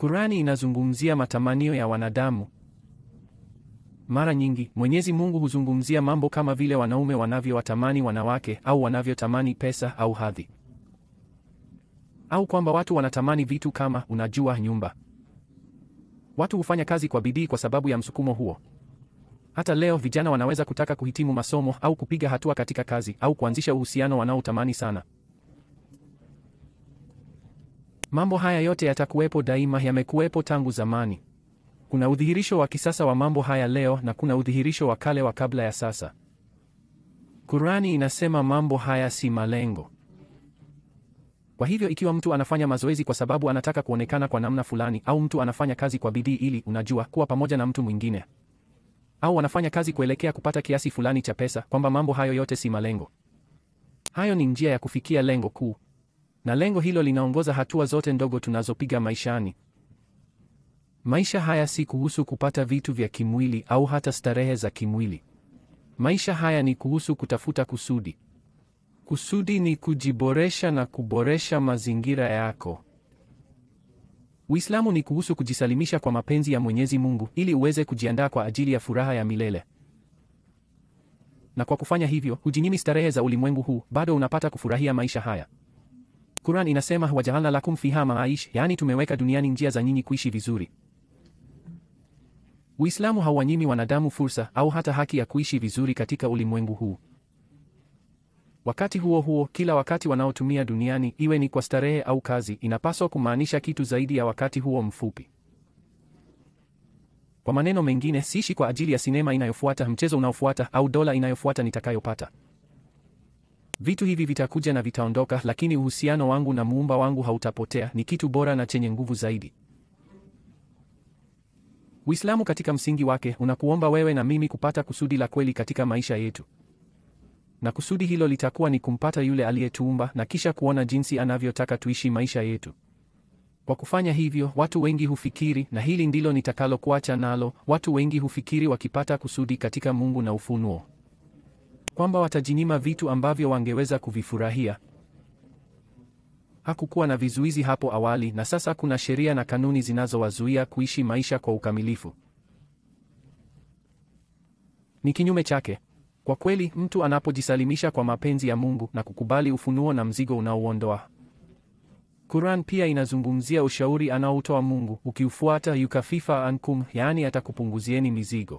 Kurani inazungumzia matamanio ya wanadamu. Mara nyingi Mwenyezi Mungu huzungumzia mambo kama vile wanaume wanavyowatamani wanawake au wanavyotamani pesa au hadhi, au kwamba watu wanatamani vitu kama, unajua, nyumba. Watu hufanya kazi kwa bidii kwa sababu ya msukumo huo. Hata leo vijana wanaweza kutaka kuhitimu masomo au kupiga hatua katika kazi au kuanzisha uhusiano wanaotamani sana. Mambo haya yote yatakuwepo daima, yamekuwepo tangu zamani. Kuna udhihirisho wa kisasa wa mambo haya leo na kuna udhihirisho wa kale wa kabla ya sasa. Kurani inasema mambo haya si malengo. Kwa hivyo ikiwa mtu anafanya mazoezi kwa sababu anataka kuonekana kwa namna fulani, au mtu anafanya kazi kwa bidii ili, unajua, kuwa pamoja na mtu mwingine, au anafanya kazi kuelekea kupata kiasi fulani cha pesa, kwamba mambo hayo yote si malengo. Hayo ni njia ya kufikia lengo kuu, na lengo hilo linaongoza hatua zote ndogo tunazopiga maishani. Maisha haya si kuhusu kupata vitu vya kimwili au hata starehe za kimwili. Maisha haya ni kuhusu kutafuta kusudi. Kusudi ni kujiboresha na kuboresha mazingira yako. Uislamu ni kuhusu kujisalimisha kwa mapenzi ya Mwenyezi Mungu ili uweze kujiandaa kwa ajili ya furaha ya milele. Na kwa kufanya hivyo, hujinyimi starehe za ulimwengu huu, bado unapata kufurahia maisha haya. Quran inasema wajaalna lakum fiha maaish, yaani tumeweka duniani njia za nyinyi kuishi vizuri. Uislamu hauwanyimi wanadamu fursa au hata haki ya kuishi vizuri katika ulimwengu huu. Wakati huo huo, kila wakati wanaotumia duniani, iwe ni kwa starehe au kazi, inapaswa kumaanisha kitu zaidi ya wakati huo mfupi. Kwa maneno mengine, siishi kwa ajili ya sinema inayofuata, mchezo unaofuata, au dola inayofuata nitakayopata. Vitu hivi vitakuja na vitaondoka, lakini uhusiano wangu na muumba wangu hautapotea. Ni kitu bora na chenye nguvu zaidi. Uislamu katika msingi wake unakuomba wewe na mimi kupata kusudi la kweli katika maisha yetu, na kusudi hilo litakuwa ni kumpata yule aliyetuumba na kisha kuona jinsi anavyotaka tuishi maisha yetu. Kwa kufanya hivyo, watu wengi hufikiri, na hili ndilo nitakalokuacha nalo, watu wengi hufikiri wakipata kusudi katika Mungu na ufunuo kwamba watajinyima vitu ambavyo wangeweza kuvifurahia. Hakukuwa na vizuizi hapo awali, na sasa kuna sheria na kanuni zinazowazuia kuishi maisha kwa ukamilifu. Ni kinyume chake. Kwa kweli, mtu anapojisalimisha kwa mapenzi ya Mungu na kukubali ufunuo na mzigo unaouondoa. Quran pia inazungumzia ushauri anaoutoa Mungu, ukiufuata yukafifa ankum, yaani atakupunguzieni mizigo.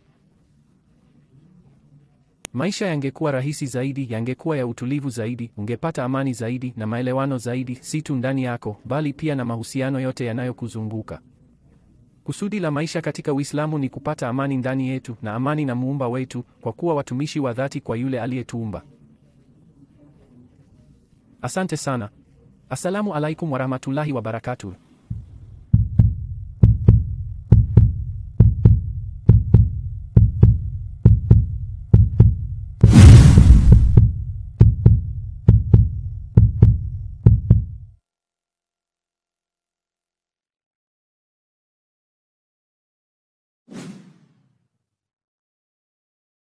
Maisha yangekuwa rahisi zaidi, yangekuwa ya utulivu zaidi, ungepata amani zaidi na maelewano zaidi, si tu ndani yako, bali pia na mahusiano yote yanayokuzunguka. Kusudi la maisha katika Uislamu ni kupata amani ndani yetu na amani na muumba wetu, kwa kuwa watumishi wa dhati kwa yule aliyetuumba. Asante sana. Assalamu alaikum warahmatullahi wabarakatuh.